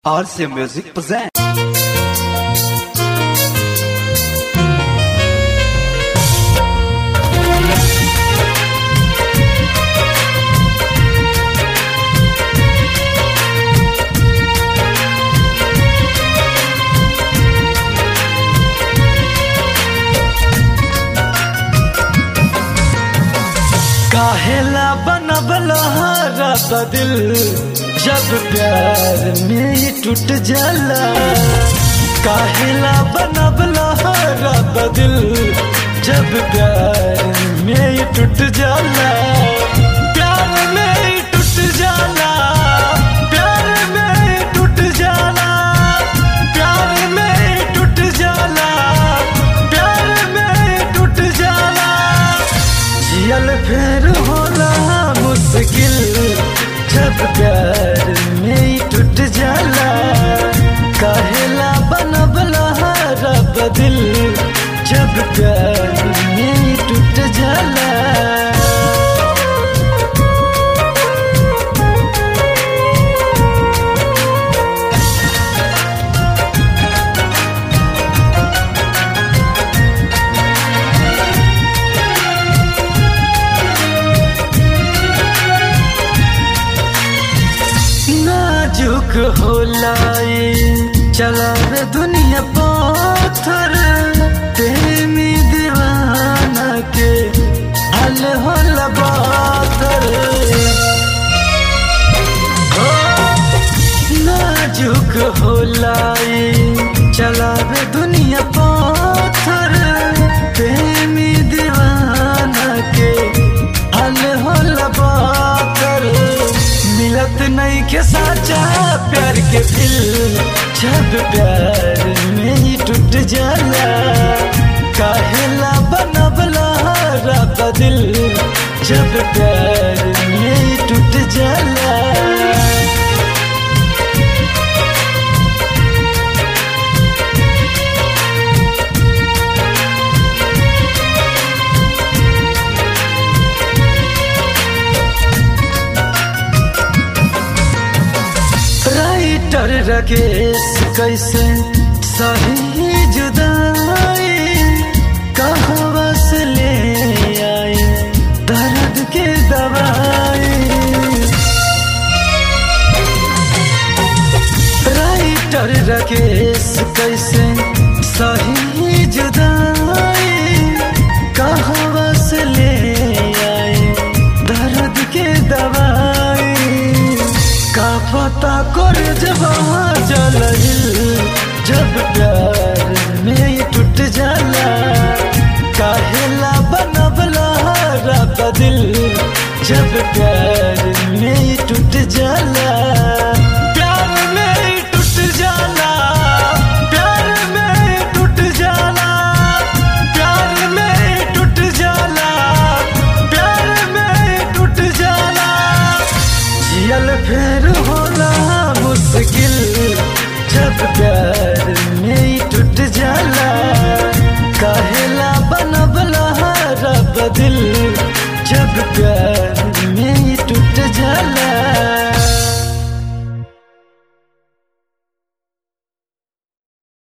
RC Music presents. काहेला बनबल हारत दिल जब प्यार में ही टूट जाला काहेला बनबल हारत दिल जब प्यार में ही टूट जाला प्यार में ही टूट जाला प्यार में ही टूट जाला प्यार में ही टूट जाला प्यार में ही टूट जाला जियल फिर होला मुश्किल जब प्यार में ही टूट जाला काहेला बनबला रब दिल जब प्यार में ही टूट जाला नाजुक होला ये चलावे दुनिया पत्थर प्रेमी दीवाना के हल होला बातर हो, नाजुक होला ये चलावे दुनिया पत्थर प्रेमी दीवाना के हल होला बातर मिलत नहीं के साचा प्यार के दिल जब प्यार में ही टूट जाला काहेला बनबला रब दिल जब प्यार में ही टूट जाला राइटर राकेश कैसे सही जुदाई कहवा से ले आए दर्द के दवाई राइटर राकेश कैसे सही जुदाई कहवा से ले आए दर्द के दवाई का पता कर जब जल जब प्यार में ही टूट जाला काहेला बनबला रब दिल जब प्यार में ही टूट जाला